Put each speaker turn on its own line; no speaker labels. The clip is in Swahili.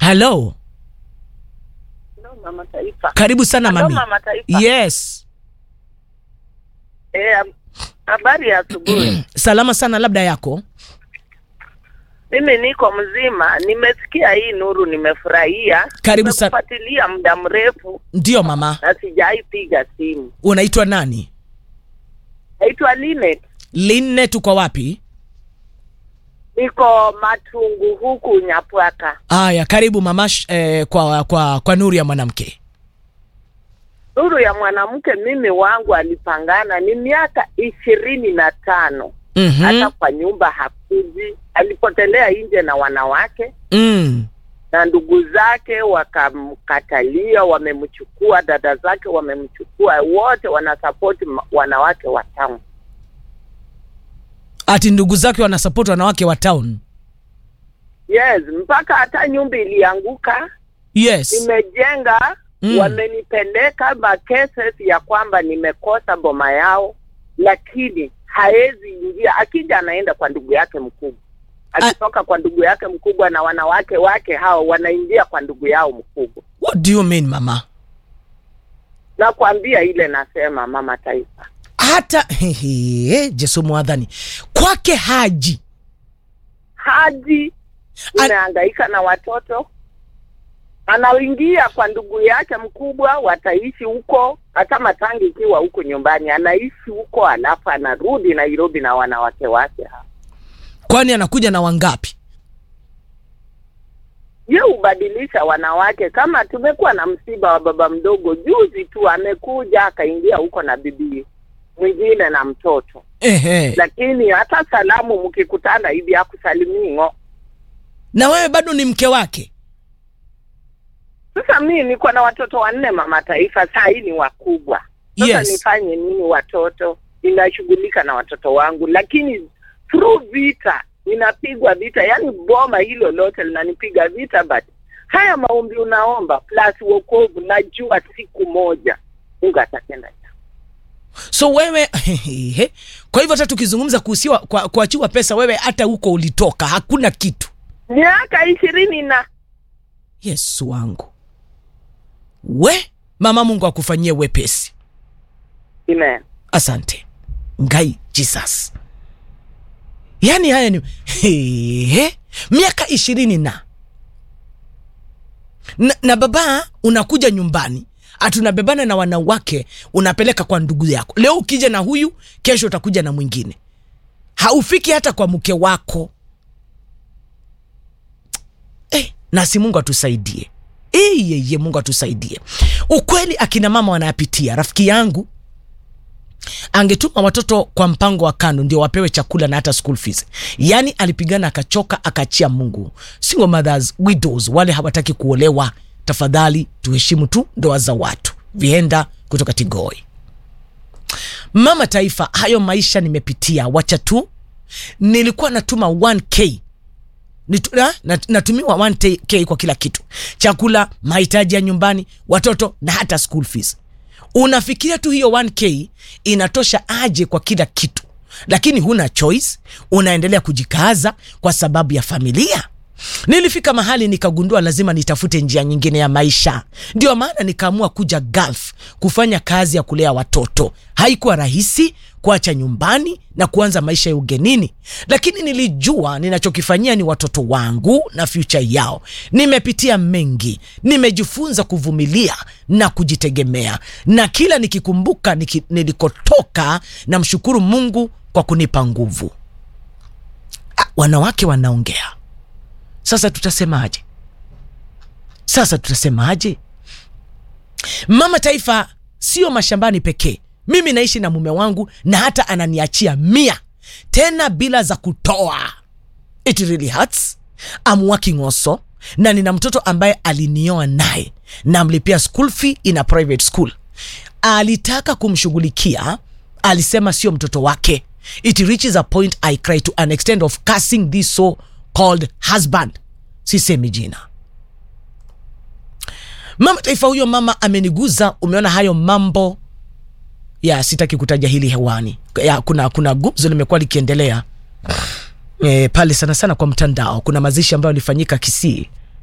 halo
Hello, Mama Taifa.
karibu sana
Hello,
mami
Mama Taifa.
yes
Eh, habari ya asubuhi.
salama sana labda yako
Mimi niko mzima, nimesikia hii nuru, nimefurahia.
Karibu sana.
Nimekufuatilia muda mrefu
ndiyo mama
na sijaipiga simu.
unaitwa nani
Naitwa Linet,
linne tuko wapi
niko Matungu huku Nyapwaka.
aya karibu mama sh- eh, kwa, kwa, kwa nuru ya mwanamke
Nuru ya mwanamke, mimi wangu alipangana ni miaka ishirini na tano
mm-hmm.
hata kwa nyumba hakuji, alipotelea nje na wanawake
mm.
na ndugu zake wakamkatalia, wamemchukua, dada zake wamemchukua, wote wanasapoti ma- wanawake wa town.
ati ndugu zake wanasapoti wanawake wa town
Yes, mpaka hata nyumba ilianguka,
yes
nimejenga
Mm.
wamenipeleka ma cases ya kwamba nimekosa boma yao, lakini haezi ingia. Akija anaenda kwa ndugu yake mkubwa, akitoka kwa ndugu yake mkubwa, na wanawake wake hao wanaingia kwa ndugu yao mkubwa.
what do you mean mama
Nakwambia ile nasema, mama taifa
hata hehe, jesu mwadhani kwake haji
hadi
An-
inahangaika na watoto, anaingia kwa ndugu yake mkubwa, wataishi huko, hata matangi ikiwa huko nyumbani, anaishi huko, alafu anarudi Nairobi na wanawake wake hao.
kwani anakuja na wangapi
Ye hubadilisha wanawake. Kama tumekuwa na msiba wa baba mdogo juzi tu, amekuja akaingia huko na bibi mwingine na mtoto,
Ehe.
lakini hata salamu mkikutana hivi hakusalimii ng'o.
na wewe bado ni mke wake
Sasa mimi niko na watoto wanne, mama taifa, saa hii ni wakubwa. Sasa
Yes.
nifanye nini? Watoto ninashughulika na watoto wangu, lakini through vita ninapigwa vita, yani boma hilo lote linanipiga vita, but haya maombi unaomba plus wokovu, najua siku moja Mungu atatenda jambo.
so wewe hehe. kwa hivyo hata tukizungumza kuhusiwa kwa, kuachiwa pesa wewe hata huko ulitoka hakuna kitu
miaka ishirini na
yesu wangu we mama mungu akufanyie wepesi
Amen.
asante ngai jesus yaani haya ni hehe. miaka ishirini na. na na baba unakuja nyumbani atunabebana na wanawake unapeleka kwa ndugu yako leo ukija na huyu kesho utakuja na mwingine haufiki hata kwa mke wako eh, nasi mungu atusaidie iyeye mungu atusaidie ukweli akina mama wanayapitia rafiki yangu angetuma watoto kwa mpango wa kando ndio wapewe chakula na hata school fees yaani alipigana akachoka akaachia mungu single mothers widows wale hawataki kuolewa tafadhali tuheshimu tu ndoa za watu vienda kutoka tigoi mama taifa hayo maisha nimepitia wacha tu nilikuwa natuma 1k Nitu, na, nat- natumiwa 1k kwa kila kitu chakula mahitaji ya nyumbani watoto na hata school fees unafikiria tu hiyo 1k inatosha aje kwa kila kitu lakini huna choice unaendelea kujikaza kwa sababu ya familia nilifika mahali nikagundua lazima nitafute njia nyingine ya maisha ndio maana nikaamua kuja gulf kufanya kazi ya kulea watoto haikuwa rahisi kuacha nyumbani na kuanza maisha ya ugenini lakini nilijua ninachokifanyia ni watoto wangu na future yao nimepitia mengi nimejifunza kuvumilia na kujitegemea na kila nikikumbuka niki, nilikotoka na mshukuru mungu kwa kunipa nguvu ah, wanawake wanaongea sasa tutasemaje sasa tutasemaje mama taifa sio mashambani pekee mimi naishi na mume wangu na hata ananiachia mia tena bila za kutoa it really hurts I'm working also na nina mtoto ambaye alinioa naye namlipia school fee in a private school alitaka kumshughulikia alisema sio mtoto wake it reaches a point i cry to an extent of cursing this so called husband sisemi jina mama taifa huyo mama ameniguza umeona hayo mambo ya sitaki kutaja hili hewani ya, kuna kuna gumzo limekuwa likiendelea e, pale sana sana kwa mtandao kuna mazishi ambayo alifanyika kisii